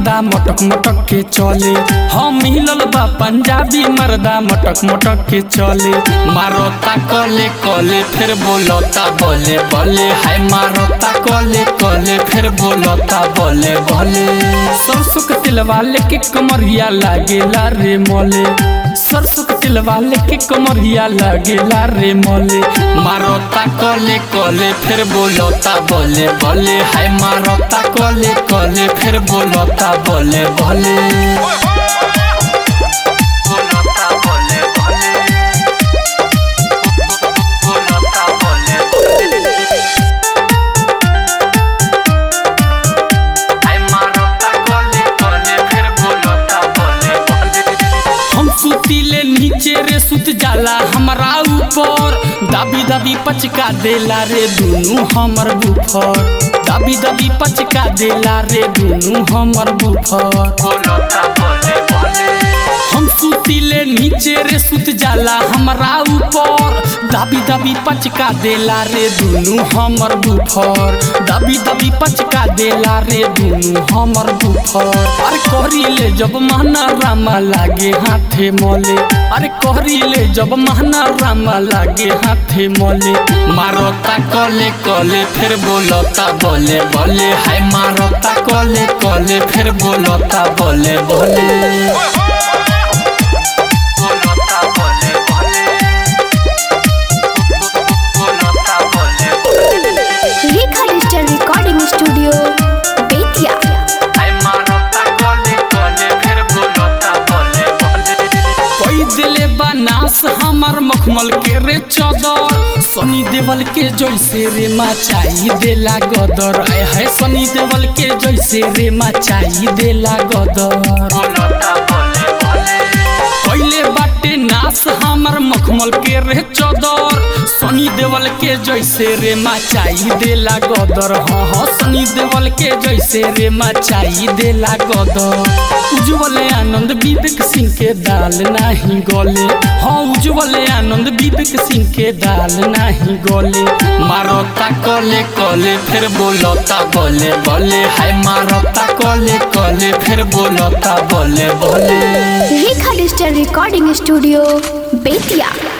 मर्दा मटक मटक के चले हम मिलल बा पंजाबी मर्दा मटक मटक के चले मारोता कले कले फिर बोलता बोले बोले हाय मारोता कले कले फिर बोलता बोले बोले सरसों के तिलवा लेके कमरिया लागेला रे मोले सरसों के तिलवा लेके कमरिया लागेला रे मोले मारोता कले कले फिर बोलता बोले बोले हाय मारोता कले कले फिर बोलता बोले बोले बोलता बोले बोले बोलता बोले बोले हाय मारोता कले कले फिर बोलता बोले बोले हम सुतीले नीचे रे सुत जाला हमरा ऊपर दाबी दाबी पचका देला रे दुनू हमर बुफर दाबी दाबी पचका देला रे दुनू हमर बुफर हम सुतीले नीचे रे सुत जाला हमरा ऊपर दाबी दाबी पचका देला रे दुनू हमर बुफर दाबी दाबी पचका देला रे दुनू हमर बुफर अरे कहरीले जब महना रामा लागे हाथे मोले अरे कहरीले जब महना रामा लागे हाथे मोले मारोता कले कले फिर बोलता बोले बोले हाय मारोता कले कले फिर बोलता बोले बोले बोलता बोले बोले बोलता बोले बोले Rekha digital recording studio Bettiah आई मारता कोले कोले फिर बोलता बोले बोले कोई दिले बनास हमर मखमल के रे चदर सनी देवल के जैसे रे मचाई देला गदर आय है सनी देवल के जैसे रे मचाई देला गदर बोलता बोले बोले पहले बाटे नास हमर मखमल के रे चदर सनी देवल के जैसे रे मचाई देला गदर हाँ हाँ सनी देवल के जैसे रे मचाई देला गदर उज्जवल आनंद विवेक सिंह के दाल नाही गले हाँ उज्जवल आनंद विवेक सिंह के दाल नाही गले मारता कले कले फिर बोलता बोले बोले हाय मारता कले कले फिर बोलता बोले बोले Rekha digital recording studio Bettiah